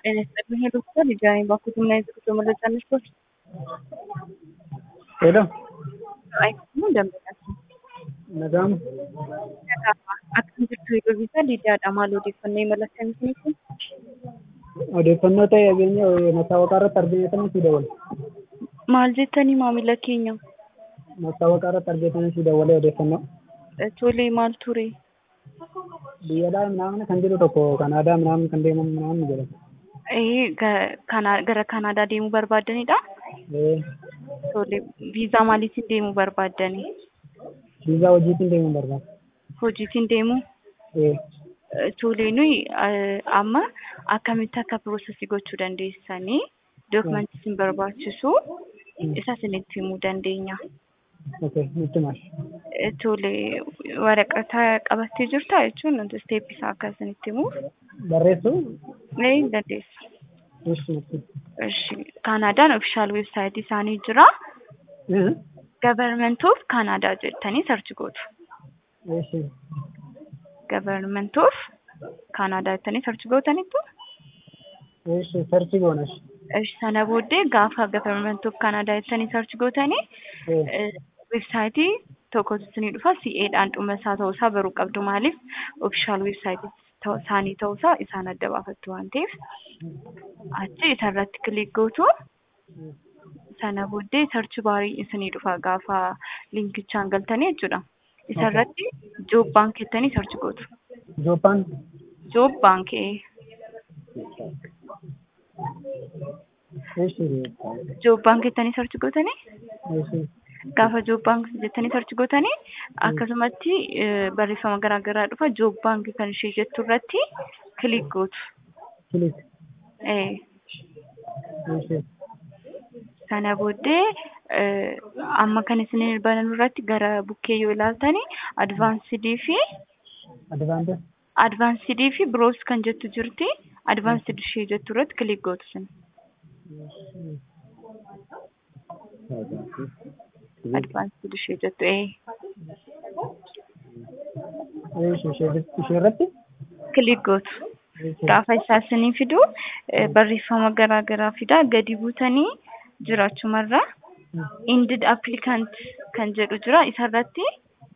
ጤና ይስጥልኝ ዶክተር ልጃኔ ባኩትና የዝግቶ መረጃ ነስቶች ሄሎ አይሰሙ እንደምናቸው nagamu akkam jirtu yeroo bitaa liidaadha maal odeeffannoo imala akkamiitiin odeeffannoo ta'e dhageenya masaawaqaa irratti arginu si dawwale maal jettanii maamila keenya masaawaqaa irratti arginu si dawwale odeeffannoo tolee maal ture biyyadhaa minaamin kan jiru tokko kanaadaa minaamin kan deemamu minaamin jedhama Eh, ga- kana- gara kanaadaa deemuu barbaaddanidha ee tolee viizaa maaliitiin deemuu barbaaddanii viizaa hojiitiin deemuun barbaada hojiitiin deemuu ee Eh, tolee nuyi eh, amma akkamitti akka piroosesii gochuu dandeessanii dookumentii isin barbaachisu isa isinitti himuu dandeenya. okay nutti maal Eh, Tolee waraqata qabattee jirta jechuun wanti isteep isaa akka isinitti himuuf barreessu ni dandeessa. ishi nutti Ishi Kaanaadaan ofishaal weebsaayitii isaanii jira. Government of Canada jettanii sarchi gootu. ishi Government of Canada jettanii sarchi gootanitu. ishi sarchi goonash Ishi sana booddee gaafa Government of Canada jettanii sarchi gootanii ee eh, weebsaayitii tokkotu isinii dhufa CA'dhaan dhuma isaa ta'uusaa baruu qabdu maaliif ofishaal weebsaayitii ta'u- isaanii ta'uusaa isaan adda baafattu waan ta'eef achi isarratti kilik gootu sana booddee sarchi baarii isinii dhufa gaafa linkichaan galtanii jechuudha. Isarratti joob baankii jettanii sarchi gootu. jooppaan Joob baankii ishi joob baankii jettanii sarchi gootanii ishi gaafa joob baankii jettanii sarchi gootanii akkasumatti eh, barreeffama garaa garaa dhufa joob baankii kan ishee jettu irratti kilik gootu. kilik Eh, ishi sana booddee eh, amma kan isin banan irratti gara bukkee yoo ilaaltani advaansidii fi advaante advaansidii fi biroos kan jettu jirti advaansid ishee jettu irratti kilik gootu sin advaansid ishee jettu ee ishi ishee irratti kilik gootu gaafa isaa isinii fidu eh, barreeffama garaa garaa fidaa gadi buutanii jiraachumarra indid applicant kan jedhu jira isarratti